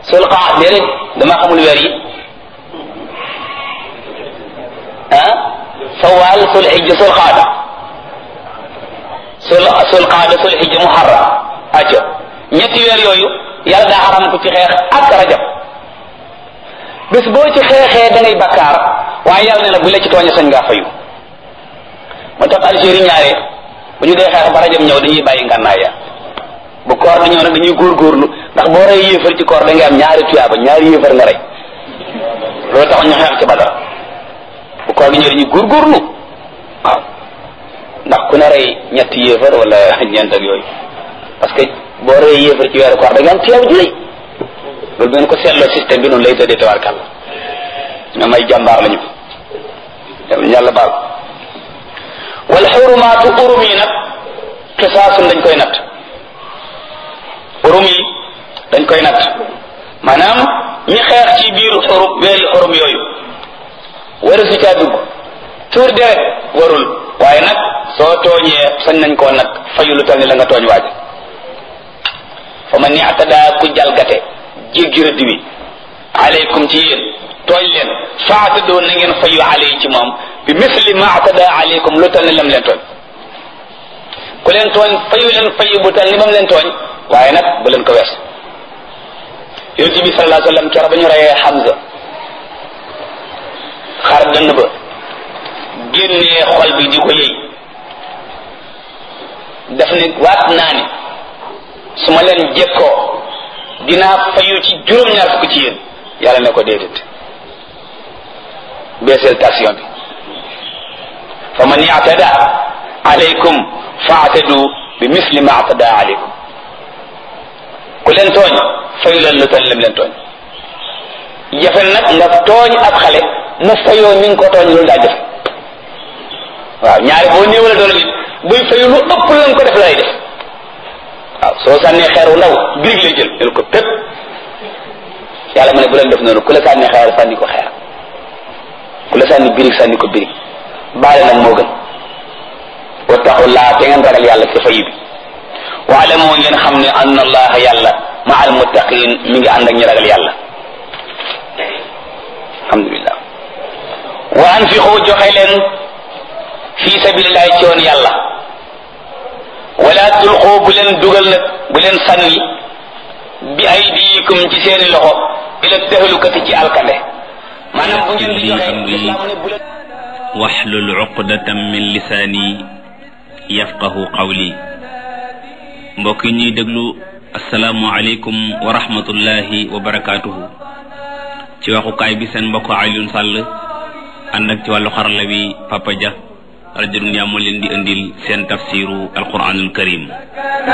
sul xaa déedéet dama xamul weer yi ah sawaal sul xijja sul xaada sul sul xaada sul xijja muharram acca ñetti weer yooyu yàlla daa xaram ko ci xeex ak rajab bés boo ci xeexee da ngay bakkaar waaye yàlla ne na bu la ci tooñe sañ ngaa fayu moo tax Algérie ñaare bu ñu dee xeex ba rajab ñëw dañuy bàyyi ngànnaay ya bu koor di ñëw nag dañuy góorgóorlu ndax boo rey yéefar ci koor da ngay am ñaari tuyaaba ñaari yéefar nga rey loolu tax ñu xeex ci badar bu koor gi ñëw dañuy góorgóorlu waaw ndax ku ne rey ñetti yéefar wala ñeent ak yooyu parce que boo rey yéefar ci weeru koor da nga am tuyaaba ju rëy loolu bu ngeen ko seetloo système bi noonu lay tëddee tabarkàlla ñoom ay jàmbaar lañu dem yàlla baal wal xurumaatu urum yi nag xisaasun dañ koy natt urum yi dañ koy natt maanaam ñi xeex ci biir xurum weeri xurum yooyu waru si caa dugg tuur deret warul waaye nag soo tooñee sañ nañ koo nag fayu lu tal ni la nga tooñ waaj fa man i'tada ku jalgate jéggi rëdd wi aleykum ci yéen tooñ leen faatadoo na ngeen fayu aley ci moom bi misli ma atada aleykum lu tal ni lam leen tooñ ku leen tooñ fayu leen fayu bu tal ni bam leen tooñ waaye nag bu leen ko wees yonent bi sallallahu alayhi wa sallam keroog ba ñu reyee Hamza xar dënn ba génnee xol bi di ko yëy daf ne waat naa ni su ma leen jekkoo dinaa fayu ci juróom-ñaar fukk ci yéen yàlla ne ko déedéet beeseel tension bi fa man i'tada alaykum fa'tadu bi misli ma i'tada alaykum ku leen tooñ fayu leen lu toll lim leen tooñ jafe nag nga tooñ ab xale mu fayoo ni nga ko tooñ loolu daa jafe waaw ñaari boo néewale doole nit buy fayu lu ëpp lañ ko def lay def waaw soo sànnee xeer wu ndaw birig lay jël jël ko pépp yàlla mu ne bu leen def noonu ku la sànni xeer sànni ko xeer ku la sànni birig sànni ko birig baale nag moo gën wattaqullaa te ngeen ragal yàlla ci fayu bi waale moo ngeen xam ne anna allaha yàlla ma al muttaqin mi ngi ànd ak ñi ragal yàlla alhamdulillah wa anfiqu joxe leen fi sabilillahi ci yoon yàlla wala tulqu bu leen dugal nag bu leen sànni bi aydikum ci seeni loxo ila tahlukati ci alkande maanaam bu ngeen di joxe lislaam ne bu leen waxlul uqdatam min lisaani yafqahu qawli mbokk yi ñuy déglu asalaamu aleykum wa rahmatullahi wa barakaatuhu ci waxukaay bi seen mbokk Alioune Sall ànd ak ci wàllu xarala bi Papa Dia rajo Dunya moo leen di indil seen tafsiru alquranul karim